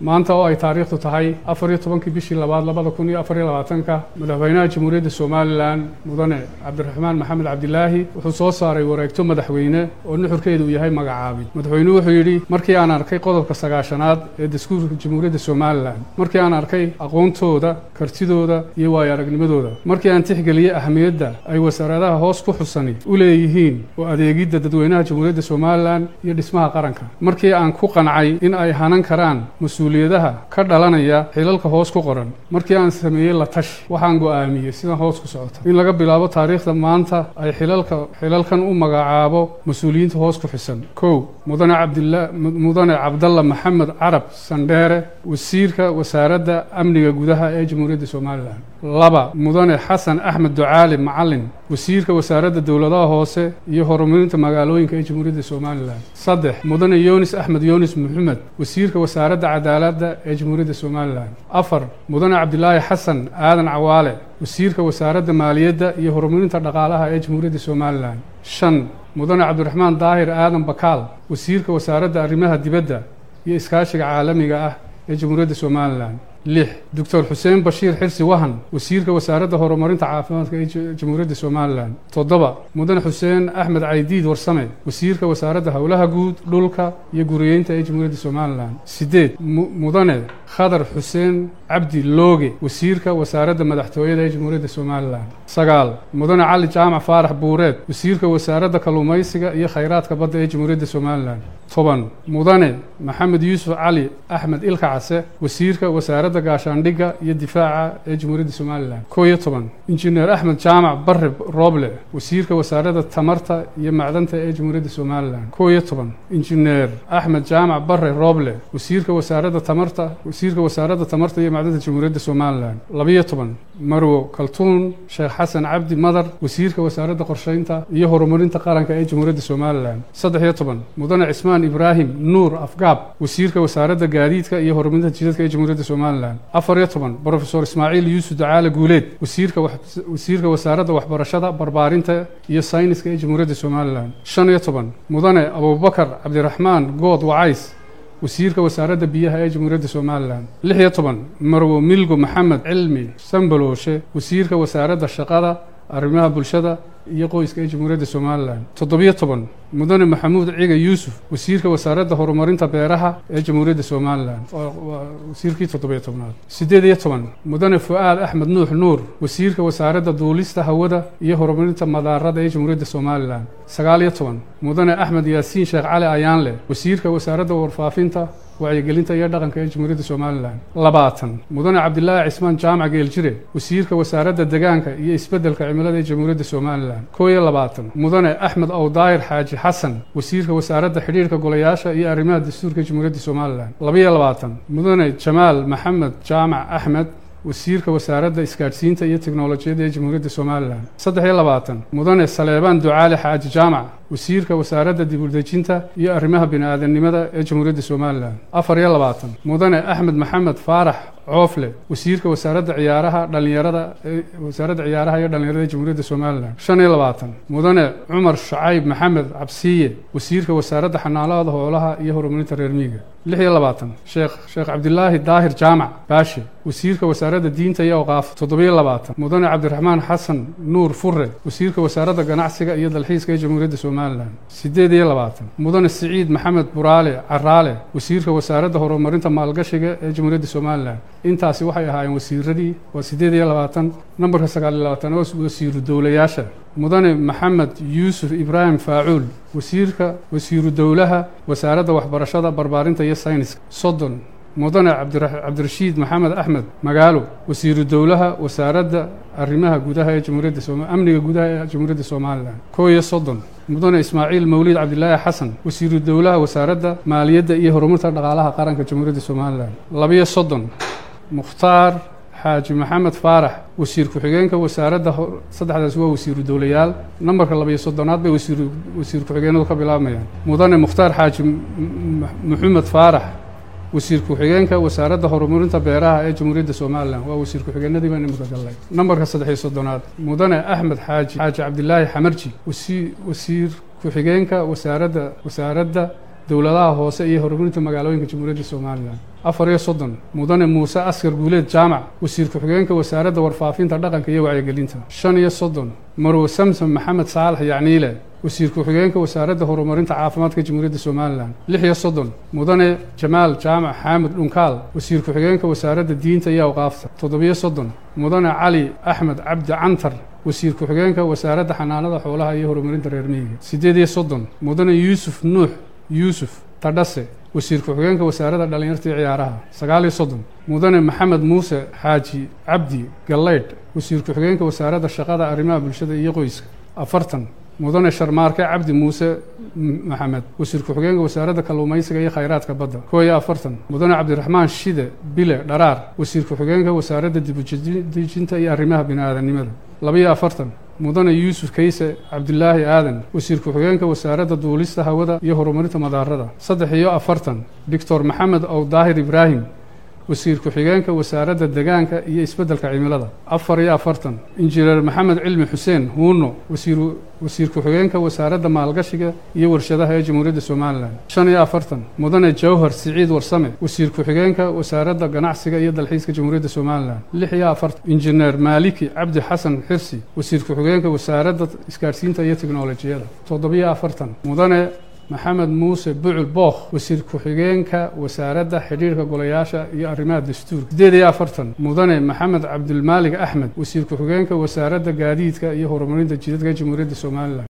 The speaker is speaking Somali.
maanta oo ay taariikhdu tahay afar iyo tobankii bishii labaad labada kun iyo afar iyo labaatanka madaxweynaha jamhuuriyadda somalilan mudane cabdiraxmaan maxamed cabdilaahi wuxuu soo saaray wareegto madaxweyne oo nuxurkeedu uu yahay magacaabid madaxweynuhu wuxuu yidhi markii aan arkay qodobka sagaashanaad ee dastuurka jamhuuriyadda somalilan markii aan arkay aqoontooda kartidooda iyo waayo aragnimadooda markii aan tixgeliyey ahamiyadda ay wasaaradaha hoos ku xusani u leeyihiin oo adeegidda dadweynaha jamhuuriyadda somalilan iyo dhismaha qaranka markii aan ku qancay in ay hanan karaan mas-uuliyadaha ka dhalanaya xilalka hoos ku qoran markii aan sameeyey la tash waxaan go'aamiyey sidan hoos ku socota in laga bilaabo taariikhda maanta ay xilalka xilalkan u magacaabo mas-uuliyiinta hoos ku xisan kow mudane cabdila mudane cabdalla maxamed carab sandheere wasiirka wasaaradda amniga gudaha ee jamhuuriyadda somalilan laba mudane xasan axmed ducaali macalin wasiirka wasaaradda dowladaha hoose iyo horumarinta magaalooyinka ee jamhuuriyadda somalilan saddex mudane yunis axmed yunis maxamed wasiirka wasaaradda cadaaladda ee jamhuuriyadda somalilan afar mudane cabdilaahi xasan aadan cawaale wasiirka wasaaradda maaliyadda iyo horumarinta dhaqaalaha ee jamhuuriyadda somalilan shan mudane cabdiraxmaan daahir aadan bakaal wasiirka wasaaradda arrimaha dibadda iyo iskaashiga caalamiga ah ee jamhuuriyadda somalilan lix doctor xuseen bashiir xirsi wahan wasiirka wasaaradda horumarinta caafimaadka ee jamhuuriyadda somalilan toddoba mudane xuseen axmed caydiid warsame wasiirka wasaaradda howlaha guud dhulka iyo guriyeynta ee jamhuuriyadda somalilan sideed mudane khadar xuseen cabdi looge wasiirka wasaaradda madaxtooyada ee jamhuuriyadda somalilan sagaal mudane cali jaamac faarax buureed wasiirka wasaaradda kalluumaysiga iyo khayraadka badda ee jamhuuriyadda somalilan toban mudane maxamed yuusuf cali axmed ilka case wasiirka wasaaradda gaashaandhigga iyo difaaca ee jamhuuriyadda somalilan koo iyo toban injineer axmed jaamac barre rooble wasiirka wasaaradda tamarta iyo macdanta ee jamhuuriyadda somalilan koo iyo toban injineer axmed jaamac barre rooble wasiirka wasaaradda tamarta wasiirka wasaaradda tamarta iyo macdanta jamhuuriyadda somalilan labiyo toban marwo kaltuun sheekh xasan cabdi madar wasiirka wasaaradda qorsheynta iyo horumarinta qaranka ee jamhuuriyadda somalilan saddex iyo toban mudane cismaan ibraahim nuur afgaab wasiirka wasaaradda gaadiidka iyo horumarinta jidadka ee jamhuuriyadda somalilan afar iyo toban brofesor ismaaciil yuusuf ducaale guuleed wasiirka wasiirka wasaaradda waxbarashada barbaarinta iyo sayniska ee jamhuuriyadda somalilan shan iyo toban mudane abubakar cabdiraxmaan good wacays wasiirka wasaaradda biyaha ee jamhuuriyadda somalilan lix iyo toban marwo milgo maxamed cilmi sambalooshe wasiirka wasaaradda shaqada arrimaha bulshada iyo qoyska ee jamhuuriyadda somalilan toddobiyo toban mudane maxamuud ciga yuusuf wasiirka wasaaradda horumarinta beeraha ee jamhuuriyadda somalilan waa wasiirkii toddobiyo tobnaad siddeed iyo toban mudane fu-aad axmed nuux nuur wasiirka wasaaradda duulista hawada iyo horumarinta madaarada ee jamhuuriyadda somalilan sagaal iyo toban mudane axmed yaasiin sheekh cali ayaanle wasiirka wasaaradda warfaafinta wacyigelinta iyo dhaqanka ee jamhuuriyadda somalilan labaatan mudane cabdilaahi cismaan jaamac geeljire wasiirka wasaaradda degaanka iyo isbeddelka cimilada ee jamhuuriyadda somalilan koo iyo labaatan mudane axmed owdaahir xaaji xasan wasiirka wasaaradda xidhiirka golayaasha iyo arrimaha dastuurka ee jamhuuriyadda somalilan labaiyo labaatan mudane jamaal maxamed jaamac axmed wasiirka wasaaradda isgaadhsiinta iyo teknolojiyadda ee jamhuuriyadda somalilan saddex iyo labaatan mudane saleebaan ducaali xaaji jaamac wasiirka wasaaradda dibudejinta iyo arrimaha bini-aadamnimada ee jamhuuriyadda somalilan afar iyo labaatan mudane axmed maxamed faarax coofle wasiirka wasaaradda ciyaaraha dhalinyarada ee wasaaradda ciyaaraha iyo dhalinyarada ee jamhuuriyadda somalilan shan iyo labaatan mudane cumar shacayb maxamed cabsiye wasiirka wasaaradda xanaanada hoolaha iyo horumarinta reer miiga lix iyo labaatan sheekh sheekh cabdilaahi daahir jaamac baashe wasiirka wasaaradda diinta iyo awqaaf toddobiyo labaatan mudane cabdiraxmaan xasan nuur fure wasiirka wasaaradda ganacsiga iyo dalxiiska ee jamhuuriyadda somalilan siddeed iyo labaatan mudane siciid maxamed buraale caraale wasiirka wasaaradda horumarinta maalgashiga ee jamhuuriyadda somalilan intaasi waxay ahaayeen wasiiradii waa siddeed iyo labaatan nambarka sagaal iyo labaatan oo wasiiru dowlayaasha mudane maxamed yuusuf ibraahim faacuul wasiirka wasiiru dowlaha wasaaradda waxbarashada barbaarinta iyo sayniska soddon mudane cabdirashiid maxamed axmed magaalo wasiiru dowlaha wasaaradda arrimaha gudaha ee jamhuuriyadda amniga gudaha ee jamhuuriyadda somalilan koo iyo soddon mudane ismaaciil mawliid cabdilaahi xasan wasiiru dowlaha wasaaradda maaliyadda iyo horumarinta dhaqaalaha qaranka jamhuuriyadda somalilan labiyo soddon mukhtaar xaaji maxamed faarax wasiir ku-xigeenka wasaaradda saddexdaasi waa wasiiru dowlayaal nambarka labiyo soddonaad bay wasiir wasiir ku-xigeenadu ka bilaabmayaan mudane mukhtaar xaaji maxamed faarax wasiir ku-xigeenka wasaaradda horumarinta beeraha ee jamhuuriyadda somalilan waa wasiir ku-xigeenadii baan imika gallay nambarka saddexiyo soddonaad mudane axmed xaaji xaaji cabdilaahi xamarji wasi wasiir ku-xigeenka wasaaradda wasaaradda dowladaha hoose iyo horumarinta magaalooyinka jamhuuriyadda somalilan afar iyo soddon mudane muuse askar guuleed jaamac wasiir ku-xigeenka wasaaradda warfaafinta dhaqanka iyo wacyigelinta shan iyo soddon marwe samsom maxamed saalax yacniile wasiir ku-xigeenka wasaaradda horumarinta caafimaadka jamhuuriyadda somalilan lix iyo soddon mudane jamaal jaamac xaamud dhunkaal wasiir ku-xigeenka wasaaradda diinta iyo awqaafta toddobiyo soddon mudane cali axmed cabdi cantar wasiir ku-xigeenka wasaaradda xanaanada xoolaha iyo horumarinta reer miyiga siddeed iyo soddon mudane yuusuf nuux yuusuf tadhase wasiir ku-xigeenka wasaaradda dhallinyarta iyo ciyaaraha sagaal iyo soddon mudane maxamed muuse xaaji cabdi gallaydh wasiir ku-xigeenka wasaaradda shaqada arrimaha bulshada iyo qoyska afartan mudane sharmaarke cabdi muuse maxamed wasiir ku-xigeenka wasaaradda kalluumaysiga iyo khayraadka badda koo iyo afartan mudane cabdiraxmaan shide bile dharaar wasiir ku-xigeenka wasaaradda dibudejinta iyo arrimaha bini-aadanimada labaiyo afartan mudane yuusuf kayse cabdilaahi aadan wasiir ku-xigeenka wasaaradda duulista hawada iyo horumarinta madaarada saddex iyo afartan doctor maxamed ow daahir ibraahim wasiir ku-xigeenka wasaaradda degaanka iyo isbeddelka cimilada afar iyo afartan injineer maxamed cilmi xuseen huuno wasiir wasiir ku-xigeenka wasaaradda maalgashiga iyo warshadaha ee jamhuuriyadda somalilan shan iyo afartan mudane jawhar siciid warsame wasiir ku-xigeenka wasaaradda ganacsiga iyo dalxiiska jamhuuriyadda somalilan lix iyo afartan injineer maaliki cabdi xasan xirsi wasiir ku-xigeenka wasaaradda isgaadhsiinta iyo teknolojiyada toddobiyo afartan mudane maxamed muuse bucul bookh wasiir ku-xigeenka wasaaradda xidhiirka golayaasha iyo arrimaha dastuurka siddeed iyo afartan mudane maxamed cabdulmaalig axmed wasiir ku-xigeenka wasaaradda gaadiidka iyo horumarinta jidadka jamhuuriyadda somalilan